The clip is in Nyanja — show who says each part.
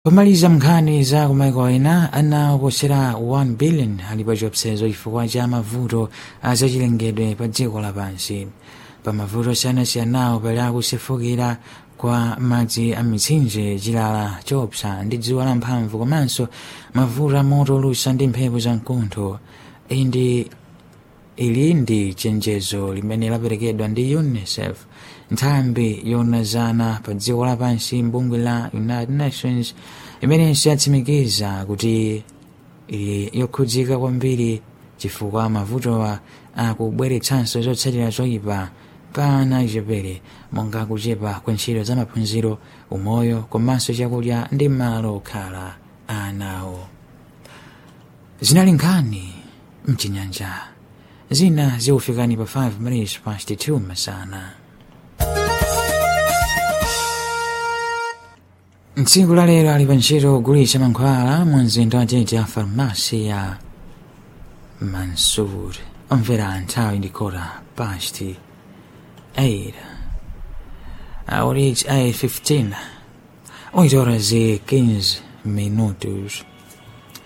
Speaker 1: pomaliza nkhani za kumaiko ena ana oposera 1 billion ali pa chiopsezo chifukwa cha mavuto azachilengedwe pa dziko lapansi pa mavuto osiyanasiyanawo pali akusefukira kwa madzi a mitsinje chilala chopsa ndi dzuwa lamphamvu komanso mavuto a moto olusa ndi mphepo za mkuntho iyi ndi ili ndi chenjezo limene laperekedwa ndi unicef nthambi yonazana pa dziko lapansi mbungwe la united nations imenenso yatsimikiza kuti ili yokhudzika kwambiri chifukwa mavutowa akubweretsanso zotsatira zoyipa pa ana achichepere monga kuchepa kwa ntchito za maphunziro umoyo komanso chakudya ndi malo okhala anawo zinali nkhani mchinyanja zina zikufikani pa 5 minutes past 2 masana mtsiku la lero ali pa ntchito kugulitsa mankhwala mu mzinda wa tete ya farmasi ya mansur omvera nthawi ndikota past 8 aurich 8 15 8 horas e 15 minutos